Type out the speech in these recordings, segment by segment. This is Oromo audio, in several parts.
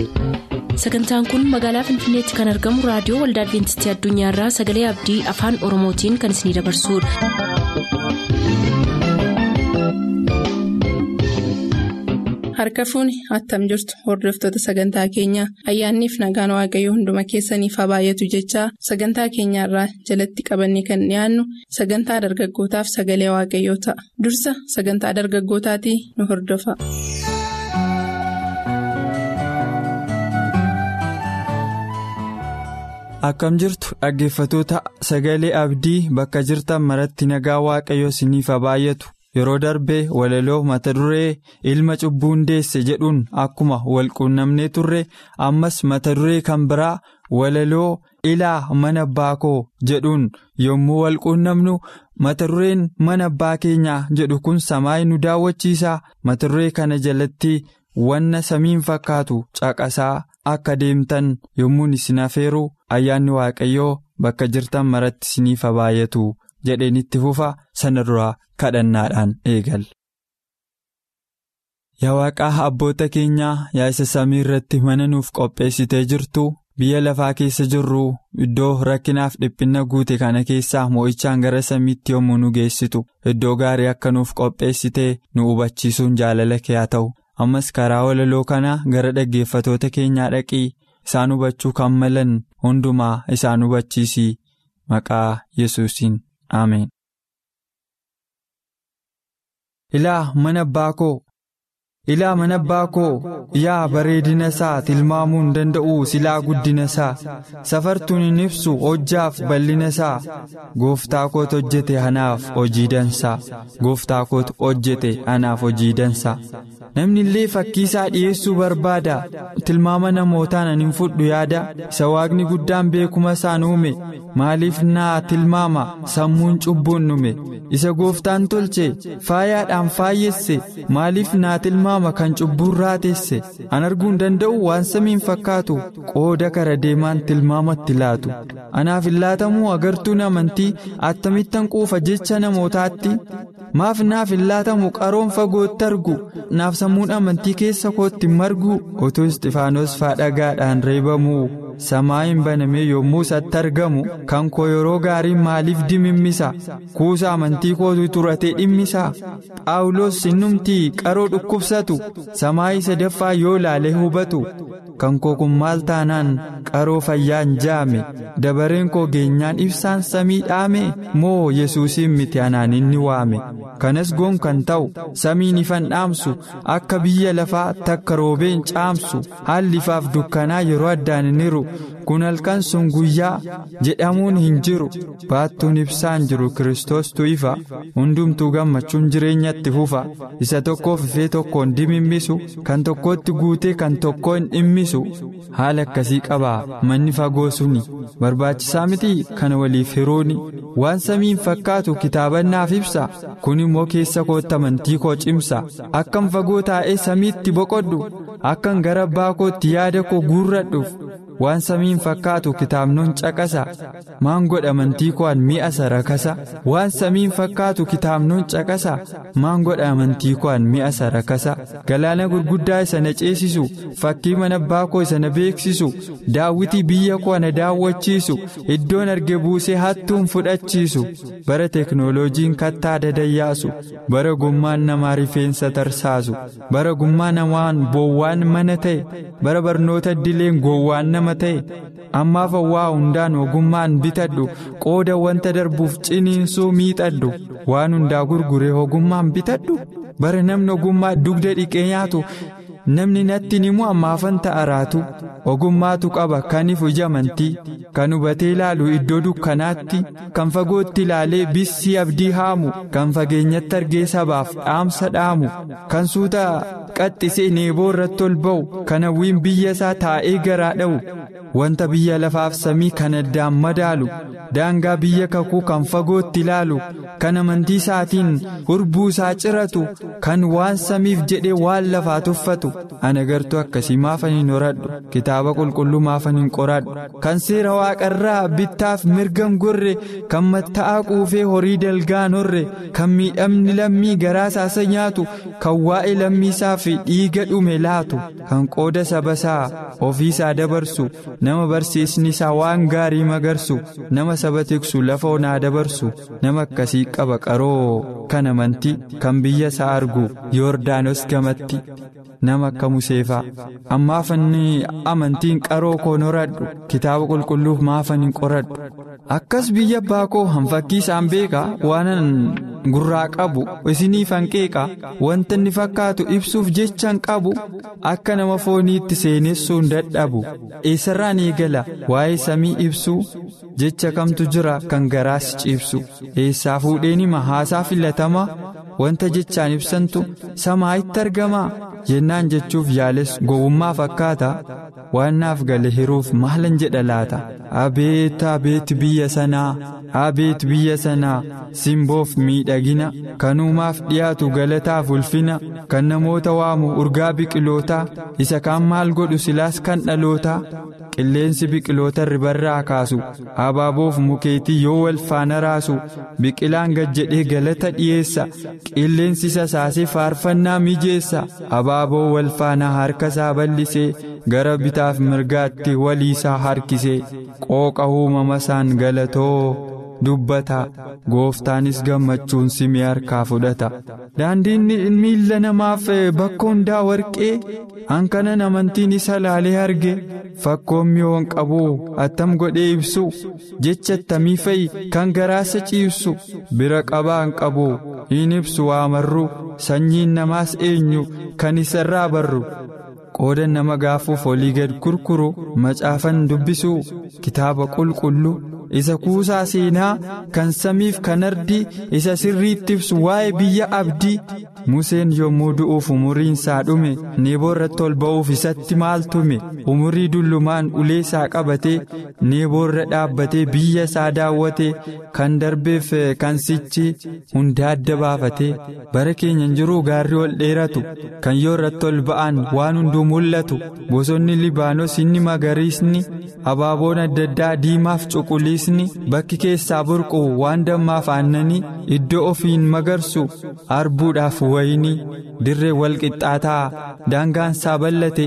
sagantaan kun magaalaa finfinneetti kan argamu raadiyoo waldaa adventistii addunyaarraa sagalee abdii afaan oromootiin kan isinidabarsudha. harka fuuni attam jirtu hordoftoota sagantaa keenyaa ayyaanniif nagaan waaqayyoo hunduma keessaniif haa baay'atu jechaa sagantaa keenyaarraa jalatti qabanne kan dhiyaannu sagantaa dargaggootaaf sagalee waaqayyoo ta'a dursa sagantaa dargaggootaatii nu hordofa. akkam jirtu dhaggeeffatoota sagalee abdii bakka jirtan maratti nagaa waaqayyoo isiniif haa baay'atu yeroo darbee walaloo mata duree ilma cubbuun deesse jedhuun akkuma walquunnamnee turre ammas mata duree kan biraa walaloo ilaa mana abbaa koo jedhuun yommuu walquunnamnu mata dureen mana abbaa keenyaa jedhu kun samaayii nu daawwachiisa mata duree kana jalatti wanna samiin fakkaatu caqasaa akka deemtan yommuun isin afeeru ayyaanni waaqayyoo bakka jirtan maratti isiniif haa baay'atu jedheen itti fufa sana duraa kadhannaadhaan eegal. Yaa waaqaa abboota keenyaa yaa isa samii irratti mana nuuf qopheessitee jirtu biyya lafaa keessa jirru iddoo rakkinaaf dhiphina guute kana keessaa moo'ichaan gara samiitti yommuu nu geessitu iddoo gaarii akka nuuf qopheessitee nu hubachiisuun jaalala kee haa ta'u. ammas karaa walaloo kana gara dhaggeeffatoota keenyaa dhaqii isaan hubachuu kan malan hundumaa isaan hubachiisii maqaa yesuusiin ameen. ilaa mana abbaa koo ilaa mana abbaa koo yaa bareedina isaa tilmaamuu hin danda'u silaa guddina isaa safartuun hin ibsu hojjaaf bal'ina isaa gooftaa kootu hojjete anaaf hojii dansaa gooftaa kootu hojjete anaaf hojii dansaa namni illee fakkii isaa dhi'eessuu barbaada tilmaama namootaan ani hin fudhu yaada isa waaqni guddaan beekuma isaan uume maaliif naa tilmaama sammuun cubbuun dhume isa gooftaan tolche faayaadhaan faayyesse maaliif naa tilmaama kan cubbuun raateesse an arguu hin danda'u waan samiin fakkaatu qooda kara deemaan tilmaamatti laatu anaaf hin laatamuu agartuun amantii attamittan quufa jecha namootaatti maaf naaf hin laatamu qaroon fagootti argu naaf sammuun amantii keessa kootti margu otoo isxifaanos faadhagaadhaan reebamuu samaa'iin banamee yommuu isatti argamu kan koo yeroo gaariin maaliif dimimmisa kuusa amantii kootu turatee dhimmisa phaawulos sinnumtii qaroo dhukkubsatu samaayii sadaffaa yoo laalee hubatu kan koo kun maal taanaan qaroo fayyaan jaame dabareen koo geenyaan ibsaan samii dhaame moo yesuusiin miti anaan inni waame kanas goon kan ta'u samiin ifan dhaamsu akka biyya lafaa takka roobeen caamsu haalli ifaaf dukkanaa yeroo addaan hin hiru kun halkan sun guyyaa jedhamuun hin jiru baattuun ibsaan jiru kiristoostu ifa hundumtuu gammachuun jireenyatti fufa isa tokkoof ifee tokkoon dimimmisu kan tokkotti guutee kan tokko hin dhimmisu haala akkasii qabaa manni fagoo suni barbaachisaa miti kana waliif hiruuni waan samiin fakkaatu kitaabannaaf ibsa kun immoo keessa kootti amantii koo cimsa akkan fagoo taa'ee samiitti boqodhu akkan gara abbaa kootti yaada koo guurradhuuf waan samiin fakkaatu kitaabnoon caqasa maan godha amantii ko'an mi'a sarakasa waan samiin fakkaatu kitaabnoon caqasa maan godha amantii ko'an mi'a sarakasa galaana gurguddaa isa na ceesisu fakkii mana abbaa koo isa na beeksisu daawwitii biyya koo na daawwachiisu iddoon arge buusee hattuun fudhachiisu bara teknooloojiin kattaa dadayyaasu bara gummaan namaa rifeensa tarsaasu bara gummaa namaan boowwaan mana ta'e bara barnoota dileen gowwaan nama ta'e ammaaf waa hundaan ogummaan bitadhu qooda wanta darbuuf ciniinsuu miixadhu waan hundaa gurguree ogummaan bitadhu bara namni ogummaa dugda dhiqee nyaatu namni natti nimu ammaafan ta'a raatu ogummaatu qaba kaniif ija amantii kan hubatee ilaalu iddoo dukkanaatti kan fagootti ilaalee bissii abdii haamu kan fageenyatti argee sabaaf dhaamsa dhaamu kan suuta qaxxisee neeboo irratti ol ba'u kan hawwiin biyya isaa taa'ee garaa dha'u wanta biyya lafaaf samii kan addaan madaalu daangaa biyya kakuu kan fagootti ilaalu kan amantii isaatiin hurbuu isaa ciratu kan waan samiif jedhee waan lafaa tuffatu ana gartuu akkasii maafan hin horadhu kitaaba qulqulluu maafan hin qoradhu kan seera waaqarraa bittaaf mirgan gorre kan matta'aa quufee horii dalgaan horre kan miidhamni lammii garaa isaasa nyaatu kan waa'ee lammii isaa fi dhiiga dhume laatu kan qooda saba isaa ofiisaa dabarsu nama barsiisni isaa waan gaarii magarsu nama saba tiksu lafa onaa dabarsu nama akkasii qaba qaroo kan amantii kan biyya isaa argu yoordaanos gamatti nama akka museefaa ammaafanni amantiin qaroo koon horadhu kitaaba qulqulluuf maafan hin qoradhu akkas biyya abbaa koo hanfakkii isaan beekaa waanan gurraa qabu isiniif hanqeeqa wanta inni fakkaatu ibsuuf jechan qabu akka nama fooniitti seenessuun dadhabu eessarraan eegala waa'ee samii ibsuu jecha kamtu jira kan garaas ciibsu eessaa fuudheen hima haasaa filatamaa wanta jechaan ibsantu samaa'itti argamaa jennaan jechuuf yaales gowwummaa fakkaata waan naaf gale hiruuf maalan jedha laata abeet abeet biyya sanaa abeet biyya sanaa simboof miidhagina kan uumaaf dhiyaatu galataaf ulfina kan namoota waamu urgaa biqilootaa isa kaan maal godhu silaas kan dhalootaa qilleensi biqiloota ribarraa kaasu abaaboof mukeetii yoo wal faana raasu biqilaan gad jedhee galata dhiyeessa qilleensi sasaasee faarfannaa mijeessa abaaboo wal faana harka isaa bal'isee gara bitaaf mirgaatti waliisaa harkisee qooqa uumama isaan galatoo dubbata gooftaanis gammachuun simee harkaa fudhata daandiin miilla namaaf bakka hundaa warqee hankanan amantiin isa laalee arge fakkoon mi'oon qabu attam godhee ibsu jecha attamii fa'i kan garaasa ciibsu bira qabaan qabu hin ibsu waamarru sanyiin namaas eenyu kan isarraa barru. qooda nama gaafuuf olii gad gurguru macaafan dubbisu kitaaba qulqulluu isa kuusaa seenaa kan samiif kan ardii isa sirriitti ibsu waa'ee biyya abdii museen yommuu du'uuf umuriin isaa dhume neeboo irratti ol ba'uuf isatti maal tume umurii dullumaan ulee isaa qabatee neeboo irra dhaabbatee biyya isaa daawwatee kan darbeef kan sichi hundaa adda baafatee bara keenyan jiruu gaarri ol dheeratu kan yoo irratti ol ba'an waan hunduu mul'atu bosonni libaanos inni magariisni abaaboon adda addaa diimaaf cuquliisni bakki keessaa burqu waan dammaaf aannanii iddoo ofiin magarsu arbuudhaaf wayinii dirree wal qixxaataa daangaan isaa bal'ate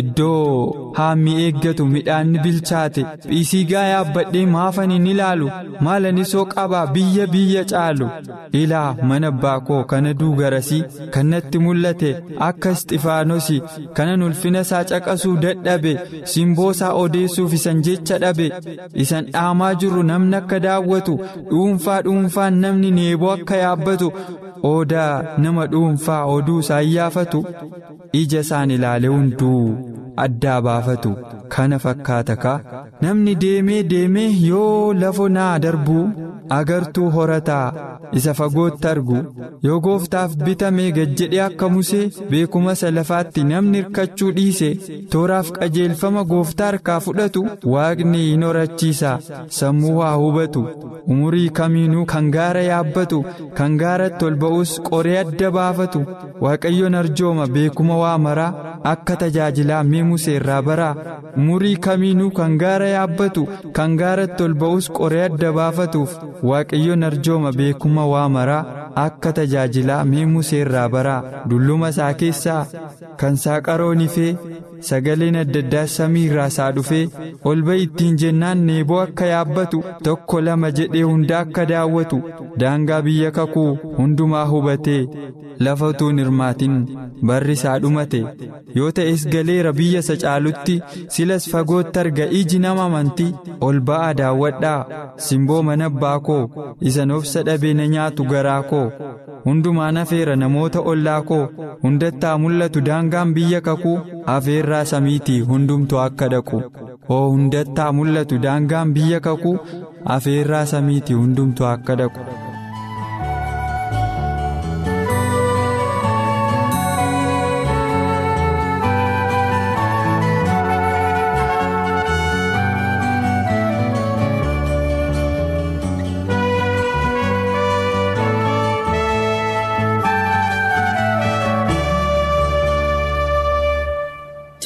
iddoo haammi eeggatu midhaanni bilchaate dhiisigaa yaabbadhee maafan hin ilaalu maalani soo qabaa biyya biyya caalu ilaa mana abbaa koo kana duugarasii kanatti mul'ate akka isxifaanos kanan ulfina isaa caqasuu dadhabe simboo isaa odeessuuf isan jecha dhabe isan dhaamaa jiru namni akka daawwatu dhuunfaa dhuunfaan namni neeboo akka yaabbatu odaa nama dhuunfaa oduu isaa iyyaafatu ija isaan ilaale hunduu addaa baafatu kana fakkaata kaa namni deemee deemee yoo lafo naa darbuu agartuu horataa isa fagootti argu yoo gooftaaf bitamee gad jedhee akka musee beekuma isa lafaatti namni hirkachuu dhiise tooraaf qajeelfama gooftaa harkaa fudhatu waaqni hin horachiisa sammuu haa hubatu umurii kamiinuu kan gaara yaabbatu kan gaaratti ol ba'us qoree adda baafatu waaqayyoon arjooma beekuma waa maraa akka tajaajilaa mee musee irraa baraa umurii kamiinuu kan gaara yaabbatu kan gaaratti ol ba'us qoree adda baafatuuf waaqayyoon arjooma beekuma waa maraa akka tajaajilaa mee musee irraa baraa dulluma isaa keessaa kan saaqaroon ifee sagaleen adda addaa samii irraa isaa dhufee ol ba'i ittiin jennaan neeboo akka yaabbatu tokko lama jedhee hunda akka daawwatu daangaa biyya kakuu hundumaa hubatee lafa utuun hirmaatin barri isaa dhumate yoo ta'es galeera biyya isa caalutti silas fagootti arga iji nama amantii ol ba'aa daawwadhaa simboo mana abbaa koo isan obsa dhabee na nyaatu garaa koo hundumaan afeera namoota ollaa koo hundattaa mul'atu daangaan biyya kakuu afeerraa samiitii hundumtuu akka dhaqu hoo hundattaa mul'atu daangaan biyya kakuu afeerraa samiitii hundumtuu akka dhaqu.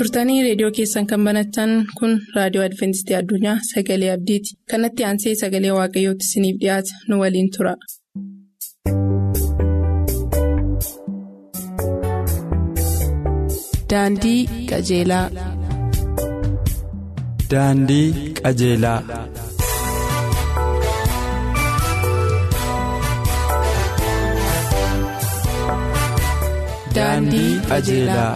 turtanii reediyoo keessan kan banatan kun raadiyoo adventistii addunyaa sagalee abdiiti kanatti aansee sagalee waaqayyootti isiniif dhiyaata nu waliin tura. Daandii qajeelaa. Daandii qajeelaa. Daandii qajeelaa.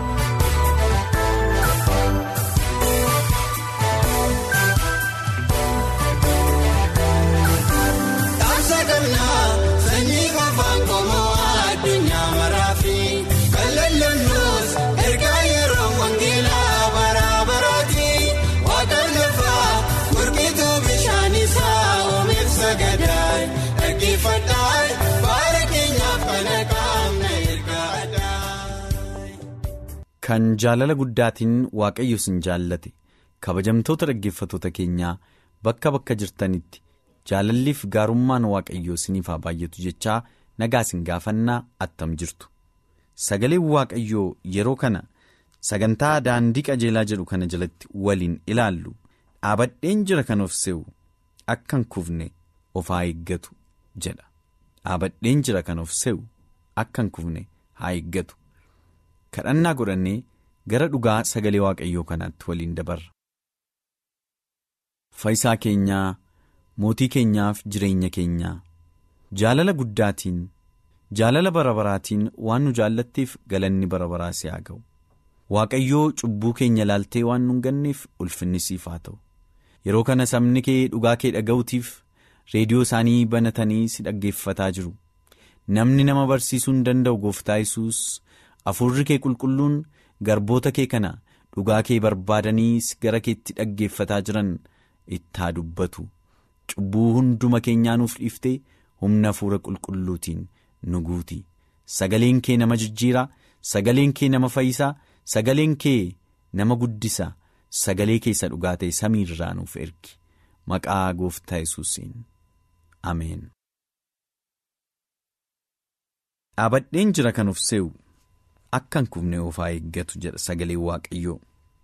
Kan jaalala guddaatiin waaqayyo isin jaallate kabajamtoota dhaggeeffatoota keenyaa bakka bakka jirtanitti jaalalliif gaarummaan waaqayyoo isiniif haa baay'atu jechaa nagaa isin gaafannaa attam jirtu sagaleen waaqayyoo yeroo kana sagantaa daandii qajeelaa jedhu kana jalatti waliin ilaallu dhaabadheen jira kan of se'u akka hin kufne of haa eeggatu jedha dhaabadheen jira kan of se'u akka hin kufne haa eeggatu. kadhannaa godhannee gara dhugaa sagalee waaqayyoo kanaatti waliin dabarra. Faayisaa keenyaa mootii keenyaaf jireenya keenyaa jaalala guddaatiin jaalala bara baraatiin waan nu jaallatteef galanni bara baraa si haa ga'u waaqayyoo cubbuu keenya laaltee waan nu ganneef ulfinni siif haa ta'u yeroo kana sabni kee dhugaa kee dhaga'uutiif reediyoo isaanii banatanii si dhaggeeffataa jiru namni nama barsiisuu hin danda'u gooftaa yesuus Hafuurri kee qulqulluun garboota kee kana dhugaa kee barbaadanii gara keetti dhaggeeffataa jiran itti haa dubbatu cubbuu hunduma keenyaa nuuf dhiiftee humna hafuura qulqulluutiin nu guuti sagaleen kee nama jijjiiraa sagaleen kee nama fayyisaa sagaleen kee nama guddisa sagalee keessa dhugaa ta'e samiirraa nuuf ergi maqaa gooftaa yesuusiin ameen. dhaabadheen jira kan of se'u. Akka hin kufne of haa eeggatu jedha sagaleen waaqayyoo.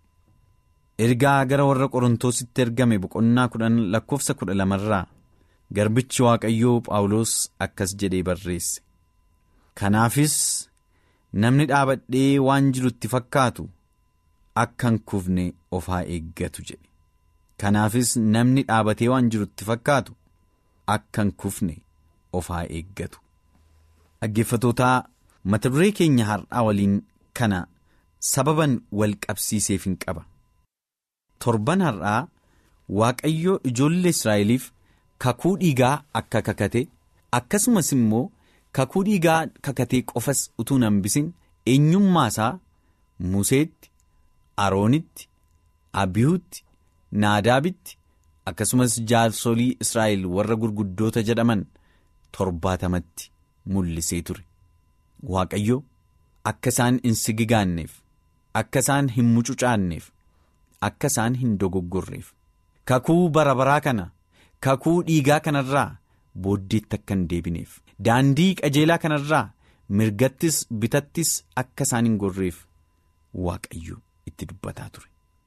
Ergaa gara warra Qorontositti ergame boqonnaa kudhan lakkoofsa kudha lamarraa garbichi waaqayyoo Phaawulos akkas jedhee barreesse. Kanaafis namni dhaabadhee waan jirutti fakkaatu akka hin kufne of haa eeggatu jedhe. Kanaafis namni dhaabatee waan jirutti fakkaatu akka hin kufne of haa eeggatu. Dhaggeeffatootaa. mata duree keenya har'aa waliin kana sababan wal qabsiiseef hin qaba torban har'aa waaqayyoo ijoollee israa'eliif kakuu dhiigaa akka kakate akkasumas immoo kakuu dhiigaa kakatee qofas utuu hin hambisin eenyummaa isaa museetti aroonitti abiyuutti naadaabitti akkasumas jaarsolii israa'el warra gurguddoota jedhaman torbaatamatti mul'isee ture. Waaqayyo akka isaan hin sigigaanneef akka isaan hin mucucaanneef akka isaan hin dogoggorreef kakuu bara baraa kana kakuu dhiigaa kanarraa booddeetti akka hin deebineef daandii qajeelaa kanarraa mirgattis bitattis akka isaan hin gorreef waaqayyo itti dubbataa ture.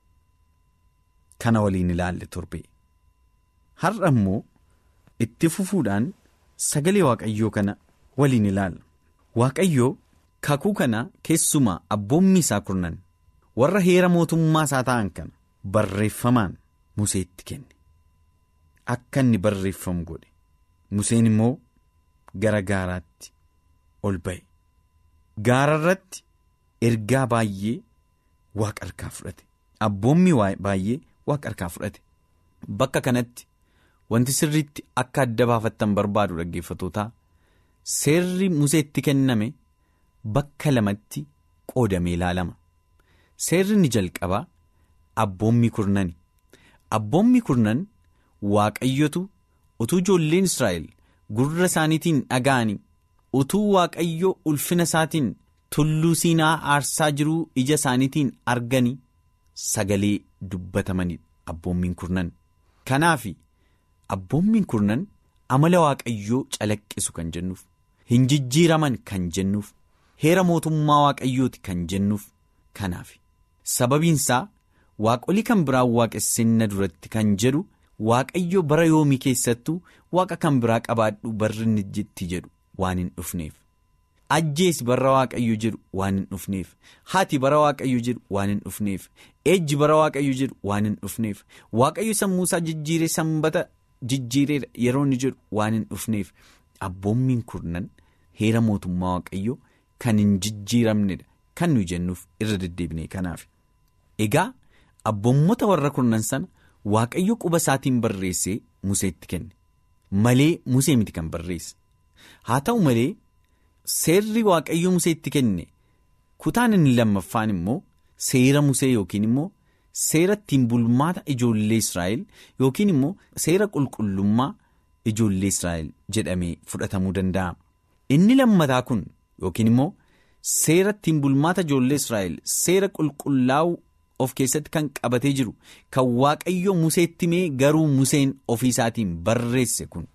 Kana waliin ilaalle torbe har'a immoo itti fufuudhaan sagalee waaqayyoo kana waliin ilaalla. Waaqayyoo kakuu kana keessumaa abboommi isaa kurnan warra heera mootummaa isaa ta'an kana barreeffamaan Museetti kenne akka inni barreeffamu godhe Museen immoo gara gaaraatti ol ba'e gaara irratti ergaa baay'ee waaqa harkaa fudhate abboommi baay'ee waaqa harkaa fudhate bakka kanatti wanti sirriitti akka adda baafattan barbaadu dhaggeeffatootaa. Seerri Museetti kenname bakka lamatti qoodamee ilaalama. Seerri ni jalqabaa abboommi kurnani. Abboommi kurnan waaqayyotu utuu ijoolleen Israa'el gurra isaaniitiin dhaga'anii utuu waaqayyo ulfina isaatiin tulluu siinaa aarsaa jiruu ija isaaniitiin arganii sagalee dubbatamanidha abboommiin kurnan. Kanaaf abboommiin kurnan amala waaqayyoo calaqqisu kan jennuuf. hin jijjiiraman kan jennuuf heera mootummaa waaqayyooti kan jennuuf kanaaf sababiinsaa waaqolii kan biraan waaqessinna duratti kan jedhu waaqayyo bara yoomii keessattuu waaqa kan biraa qabaadhu barri ni jetti jedhu waan hin dhufneef. ajjeesi bara waaqayyo jedhu waan hin dhufneef haati bara waaqayyo jedhu waan hin dhufneef ejji bara waaqayyo jedhu waan hin dhufneef waaqayyo sammuusaa jijjiiree sanbata jijjiireedha yeroo inni jedhu waan hin dhufneef abboommiin kurnan heera mootummaa waaqayyo kan hin jijjiiramnedha kan nuyi jennuuf irra deddeebine kanaaf. egaa abboommota warra kurnan sana waaqayyo quba isaatiin barreessee museetti kenne malee musee miti kan barreesse haa ta'u malee. Seerri waaqayyo museetti kenne kutaan inni lammaffaan immoo seera musee yookiin immoo seera ittiin bulmaata ijoollee Israa'el yookiin immoo seera qulqullummaa ijoollee Israa'el jedhamee fudhatamuu danda'a. Inni lammataa kun yookiin immoo seera ittiin bulmaata ijoollee Israa'el seera qulqullaa'uu of keessatti kan qabatee jiru kan waaqayyo museetti mee garuu museen ofiisaatiin barreesse kun.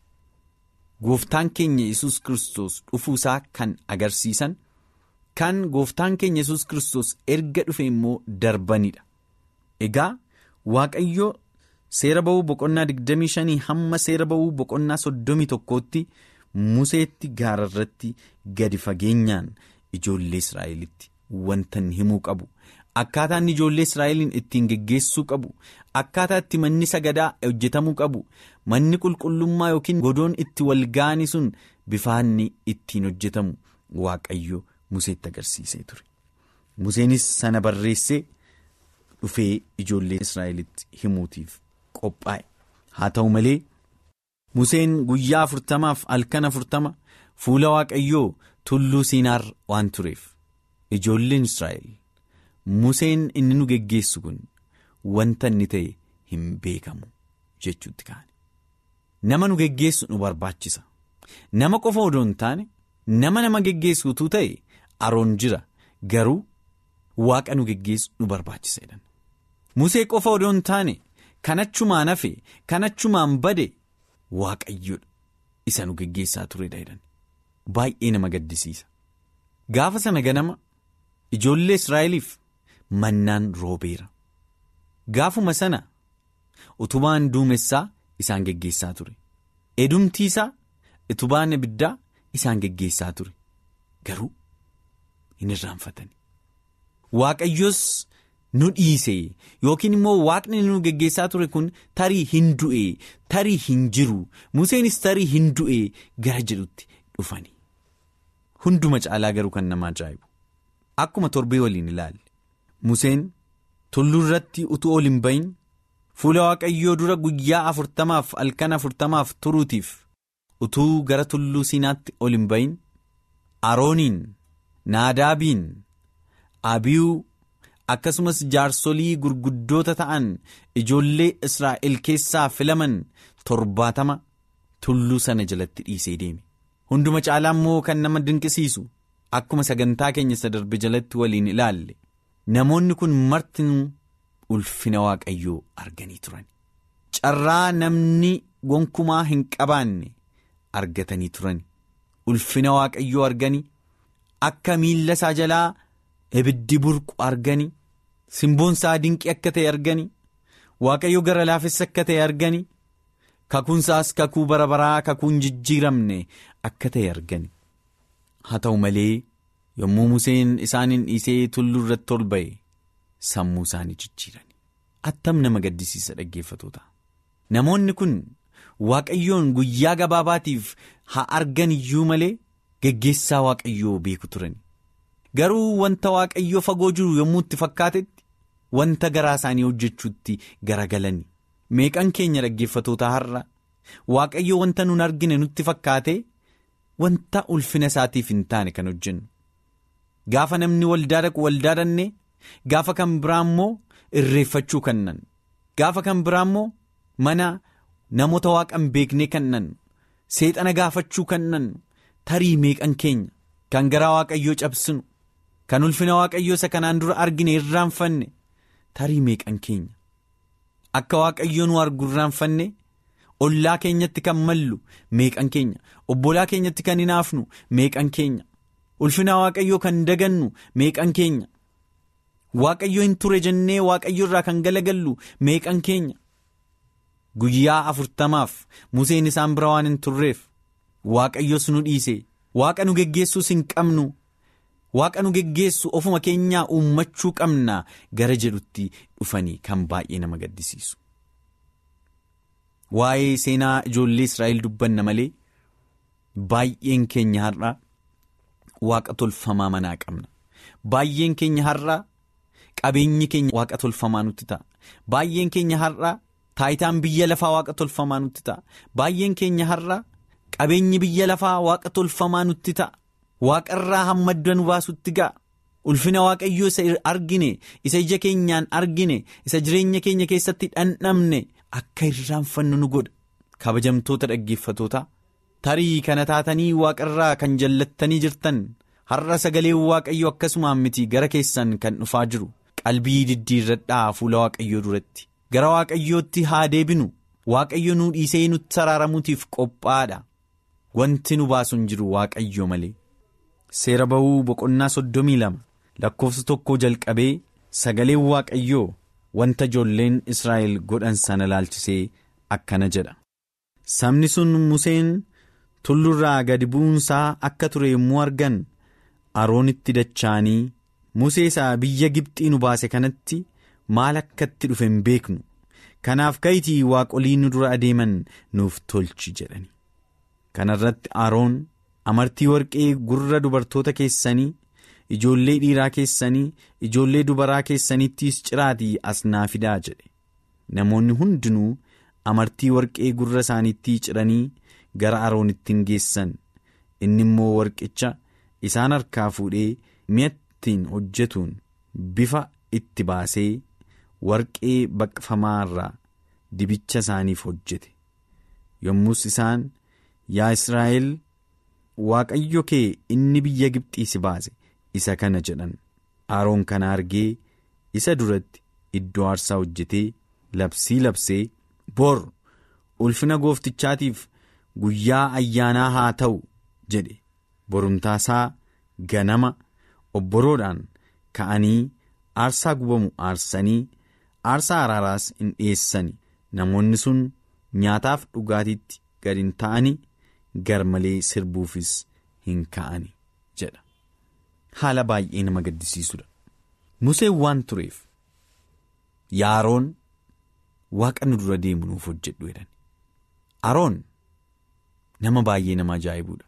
Gooftaan keenya yesus kristos dhufuusaa kan agarsiisan kan gooftaan keenya yesus kristos erga dhufe immoo darbanidha. Egaa Waaqayyo seera ba'uu boqonnaa 25 hamma seera ba'uu boqonnaa 31tti Museetti gaararratti gadi fageenyaan ijoollee Israa'elitti wanta himuu qabu. Akkaataa inni ijoollee Israa'eliin ittiin geggeessuu qabu akkaataa itti manni sagadaa hojjetamuu qabu manni qulqullummaa yookiin godoon itti wal ga'anii sun bifaanni ittiin hojjetamu waaqayyo Museetti agarsiisee ture. Museenis sana barreessee dhufee ijoollee Israa'elitti himuutiif qophaa'e. Haa ta'u malee Museen guyyaa afurtamaaf halkan afurtama fuula waaqayyoo tulluu Siinaar waan tureef ijoolleen Israa'el. Museen inni nu geggeessu kun wanta inni ta'e hin beekamu jechuutti kaane. Nama nu geggeessu nu barbaachisa. Nama qofa odoo hin taane nama nama geggeessuutu ta'e aroon jira garuu waaqa nu geggeessu nu barbaachisa jedhan. Musee qofa odoo hin taane kan achumaan hafe kan achumaan bade waaqayyoodha isa nu geggeessaa turedha jedhan. Baay'ee nama gaddisiisa. Gaafa sana ganama ijoollee Israa'eliif. Mannaan roobeera gaafuma sana utubaan duumessaa isaan geggeessaa ture edumtiisaa utubaan ibiddaa isaan geggeessaa ture garuu hin irraanfatani waaqayyos nu dhiise yookiin immoo waaqni nu geggeessaa ture kun tarii hin du'e tarii hin jiru museenis tarii hin du'e gara jedhutti dhufani hunduma caalaa garuu kan nama ajaa'ibu akkuma torbee waliin ilaalle. Museen tulluu irratti utuu ol hin bahin fuula waaqayyoo dura guyyaa afurtamaaf halkan afurtamaaf turuutiif utuu gara tulluu siinaatti ol hin bahin arooniin naadaabiin abiyuu akkasumas jaarsolii gurguddoota ta'an ijoollee israa'el keessaa filaman torbaatama tulluu sana jalatti dhiisee deeme hunduma caalaa immoo kan nama dinqisiisu akkuma sagantaa keenya isa darbe jalatti waliin ilaalle. Namoonni kun martinuu ulfina waaqayyoo arganii turan. Carraa namni gonkumaa hin qabaanne argatanii turan. Ulfina waaqayyoo arganii akka miilla isaa jalaa ibiddi burqu arganii simboon isaa dinqii akka ta'e arganii waaqayyo gara laafessa akka ta'e arganii kakuunsaas kakuu bara baraa kakuun jijjiiramne akka ta'e arganii. Haa ta'u malee. yommuu Museen isaaniin dhiisee tulluu irratti ol ba'e sammuu isaanii jijjiiran attam nama gaddisiisa dhaggeeffatoota namoonni kun waaqayyoon guyyaa gabaabaatiif haa argan iyyuu malee geggeessaa waaqayyoo beeku turan garuu wanta waaqayyoo fagoo jiru yommuu itti fakkaatetti wanta garaa isaanii hojjechuutti garagalani meeqan keenya dhaggeeffatoota har'a waaqayyoo wanta nun argine nutti fakkaate wanta ulfina isaatiif hin taane kan hojjennu. Gaafa namni waldaa dhaqu waldaa dhannee gaafa kan biraa immoo irreeffachuu kannan gaafa kan biraa immoo mana namoota waaqan beeknee kannan seexana gaafachuu kannan tarii meeqan keenya kan garaa waaqayyoo cabsinu kan ulfina waaqayyoo isa kanaan dura argine irraanfanne tarii meeqan keenya akka waaqayyoo nu argu irraanfanne ollaa keenyatti kan mallu meeqan keenya obbolaa keenyatti kan hinaafnu meeqan keenya. ulfina waaqayyoo kan dagannu meeqan keenya waaqayyo hin ture jennee waaqayyo irraa kan galagallu meeqan keenya guyyaa afurtamaaf museen isaan bira waan hin turreef waaqayyos nu dhiise waaqa nu geggeessuus hin qabnu waaqa nu geggeessu ofuma keenyaa uummachuu qabna gara jedhutti dhufanii kan baay'ee nama gaddisiisu. Waa'ee seenaa ijoollee Israa'el dubbanna malee baay'een keenya har'a waaqa tolfamaa manaa qabna. Baay'een keenya har'a qabeenyi keenya waaqa tolfamaa nutti ta'a. Baay'een keenya har'a taayitaan biyya lafaa waaqa tolfamaa nutti ta'a. Baay'een keenya har'a qabeenyi biyya lafaa waaqa tolfamaa nutti ta'a. Waaqarraa hamma adda nu baasutti ga'a. Ulfina waaqayyoo isa argine, isa ija keenyaan argine, isa jireenya keenya keessatti dhandhamne akka irraanfannu nu godha. Kabajamtoota dhaggeeffatootaa tarii kana taatanii waaqarraa kan jallattanii jirtan har'a sagaleen waaqayyo akkasumaan miti gara keessan kan dhufaa jiru qalbii diddiirradhaa fuula waaqayyoo duratti gara waaqayyootti haa deebinu waaqayyo nu dhiisee nutti saraaramuutiif qophaadha wanti nu baasu hin jiru waaqayyo malee. Seera ba'uu boqonnaa soddomii lama lakkoofsa tokkoo jalqabee sagaleen waaqayyoo wanta ijoolleen Israa'el godhan sana laalchisee akkana jedha. Sabni sun Museen tullurraa gadi bu'uunsaa akka ture yommuu argan Aroonitti dacha'anii Musee isaa biyya Gibxii nu baase kanatti maal akka itti dhufe hin beeknu kanaaf ka'itii waaqolii nu dura adeeman nuuf tolchi jedhani. Kana irratti Aroon. amartii warqee gurra dubartoota keessanii ijoollee dhiiraa keessanii ijoollee dubaraa keessaniittis ciraatii as naa fidaa jedhe namoonni hundinuu amartii warqee gurra isaaniitti ciranii gara aroonitti hin geessan inni immoo warqicha isaan harkaa fuudhee mi'attiin hojjetuun bifa itti baasee warqee baqfamaa irraa dibicha isaaniif hojjete yommus isaan yaa Israa'el. Waaqayyo kee inni biyya Gibxii si baase isa kana jedhan Aroon kana argee isa duratti iddoo aarsaa hojjetee labsii labsee bor ulfina gooftichaatiif guyyaa ayyaanaa haa ta'u jedhe borumtaasaa ganama obboroodhaan ka'anii aarsaa gubamu aarsanii aarsaa araaraas hin dhiyeessani namoonni sun nyaataaf dhugaatiitti gad hin ta'ani. gar malee sirbuufis hin ka'ani jedha haala baay'ee nama gaddisiisudha museen waan tureef yaa aroon waaqa nu dura deemu nuuf hojjedhu jedhan aroon nama baay'ee nama ajaa'ibuudha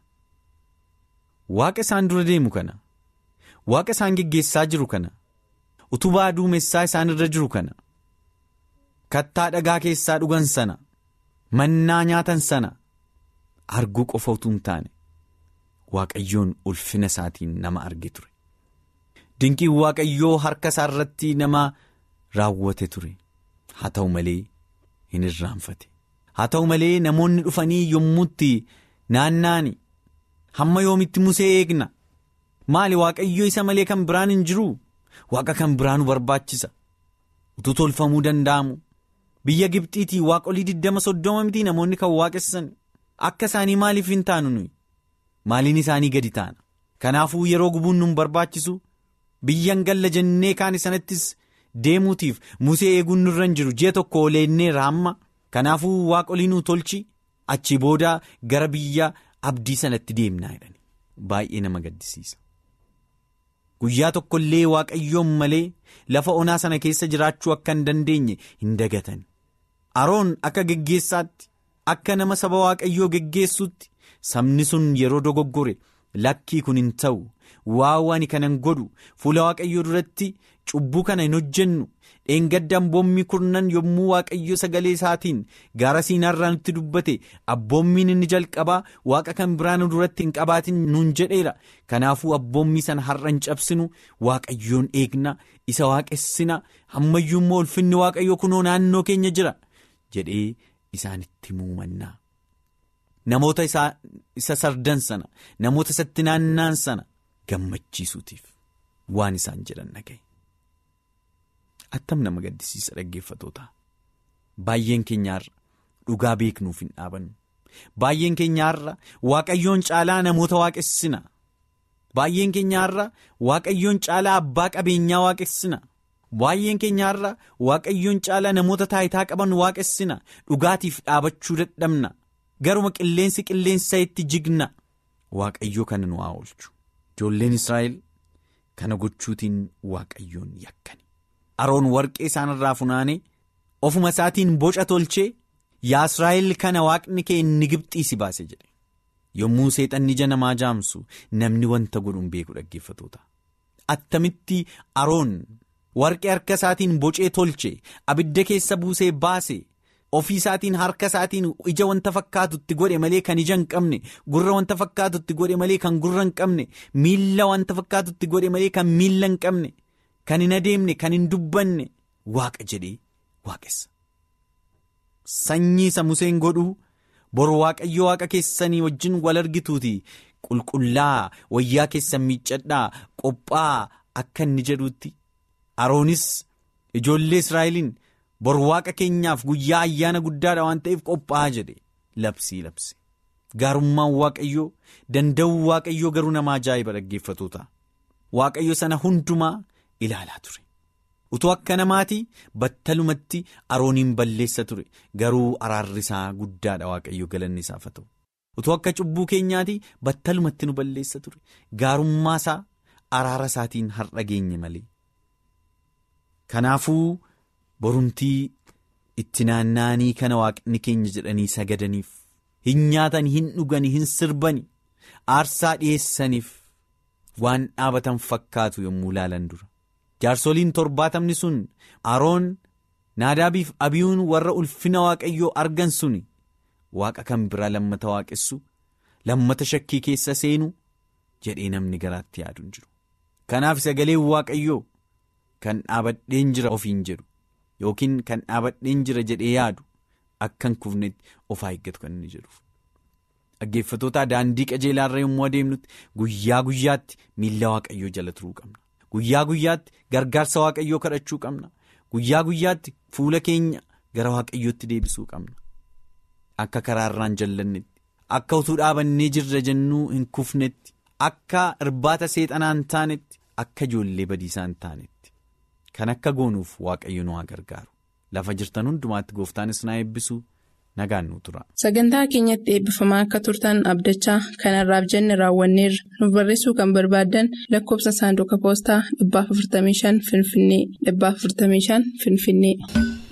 waaqa isaan dura deemu kana waaqa isaan geggeessaa jiru kana utubaa duumessaa isaan irra jiru kana kattaa dhagaa keessaa dhugan sana mannaa nyaatan sana. arguu qofa utuu hin taane waaqayyoon ulfina isaatiin nama arge ture dinqiin waaqayyoo harka isaa irratti nama raawwate ture haa ta'u malee hin irraanfate haa ta'u malee namoonni dhufanii yommuutti naannaani hamma yoomitti musee eegna maali waaqayyoo isa malee kan biraan hin jiru waaqa kan biraa nu barbaachisa utuu tolfamuu danda'amu biyya gibxiitii waaqolii diddama soddoma miti namoonni kan waaqessan. Akka isaanii maaliif hin taanu nuyi maaliin isaanii gadi taana kanaafuu yeroo gubuun nu barbaachisu biyyan galla jennee kaan sanattis deemuutiif musee eeguun nurra hin jiru ji'a tokko oleenneerra hamma kanaafuu waaqolii nu tolchi achi booda gara biyya abdii sanatti deemnaa jedhani baay'ee nama gaddisiisa. Guyyaa tokko illee waaqayyoon malee lafa onaa sana keessa jiraachuu akka hin dandeenye hin dagatan aroon akka geggeessaatti. Akka nama saba waaqayyoo geggeessutti sabni sun yeroo dogoggore lakkii kun hin ta'u waan ani kanan godhu fuula waaqayyoo duratti cubbuu kana hin hojjennu dheengadda abboommi kurnan yommuu waaqayyo sagalee isaatiin gaara siinaarraa nutti dubbate abboommiin inni jalqabaa waaqa kan biraan duratti hin qabaatin nuun jedheera kanaafuu abboommii sana har'a hin cabsinu waaqayyoon eegna isa waaqessina ammayyuu immoo ulfinni waaqayyoo kunoo naannoo keenya jira jedhee. Isaanitti muumannaa namoota isa sardan sana namoota isatti naannaan sana gammachiisuutiif waan isaan jedhan dhagaye. Attam nama gaddisiisa dhaggeeffatoota baay'een keenyaarra dhugaa beeknuuf hin dhaabannu baay'een keenyaarra waaqayyoon caalaa namoota waaqessina baay'een keenyaarra waaqayyoon caalaa abbaa qabeenyaa waaqessina baay'een keenya har'a waaqayyoon caalaa namoota taayitaa qaban waaqessina dhugaatiif dhaabachuu dadhabna garuma qilleensi qilleensa itti jigna waaqayyoo kana nu haa oolchu ijoolleen israa'el kana gochuutiin waaqayyoon yakkani aroon warqee isaanirraa funaanee ofuma isaatiin boca tolchee yaa israa'el kana waaqni kee inni gibxii si baase jedhe yommuu seexanni ija namaa jaamsu namni wanta godhuun beeku dhaggeeffatoota attamitti aroon. warqee harka isaatiin bocee tolche abidda keessa buusee baase ofii isaatiin harka isaatiin ija wanta fakkaatutti godhe malee kan ija hin qabne gurra wanta fakkaatutti godhe malee kan gurra hin qabne miilla wanta fakkaatutti godhe malee kan miilla hin qabne kan hin adeemne kan hin dubbanne waaqa jedhee waaqessa. Sanyii isa Museen godhuu bor waaqayyo waaqa keessanii wajjin wal argituuti qulqullaa wayyaa keessan miiccadhaa qophaa akka inni jedhuutti. Aroonis ijoollee Israa'eliin bor waaqa keenyaaf guyyaa ayyaana guddaadha waan ta'eef qophaa'aa jedhe labsii labse gaarummaan waaqayyoo danda'uu waaqayyoo garuu nama ajaa'iba dhaggeeffatoota waaqayyo sana hundumaa ilaalaa ture utuu akka namaati battalumatti arooniin balleessa ture garuu araarri isaa guddaadha waaqayyo galanni isaaf haa ta'u utuu akka cubbuu keenyaati battalumatti nu balleessa ture gaarummaa isaa araara isaatiin har'a geenye malee. Kanaafuu borumtii itti naanna'anii kana waaqni keenya jedhanii sagadaniif hin nyaatan hin dhugani hin sirbani aarsaa dhiyeessaniif waan dhaabatan fakkaatu yommuu laalan dura jaarsoliin torbaatamni sun aroon naadaabiif abiyuun warra ulfina waaqayyoo argan suni waaqa kan biraa lammata waaqessu lammata shakkii keessa seenu jedhee namni garaatti yaadu hin jiru kanaaf sagaleen waaqayyoo. Kan dhaabadheen jira ofiin jedhu yookiin kan dhaabadheen jira jedhee yaadu akka hin kufnetti of eeggatu kan inni jedhuuf. Dhaggeeffatoota daandii qajeelaarra yommuu adeemnutti guyyaa guyyaatti miilla waaqayyoo jala turuu qabna. Guyyaa guyyaatti gargaarsa waaqayyoo kadhachuu qabna. Guyyaa guyyaatti fuula keenya gara waaqayyootti deebisuu qabna. Akka karaarraan jallannetti akka utuu dhaabannee jirra jennuu hin kufnetti akka irbaata seexanaa hin taanetti akka ijoollee badiisaa hin taanetti. Kan akka goonuuf waaqayyo nu haa gargaaru lafa jirtan hundumaatti gooftaanis na eebbisu nagaan nu tura. Sagantaa keenyatti eebbifamaa akka turtan abdachaa kanarraaf jenne raawwanneerra nuuf barreessuu kan barbaaddan lakkoofsa saanduqa poostaa 455 Finfinnee 455 Finfinnee.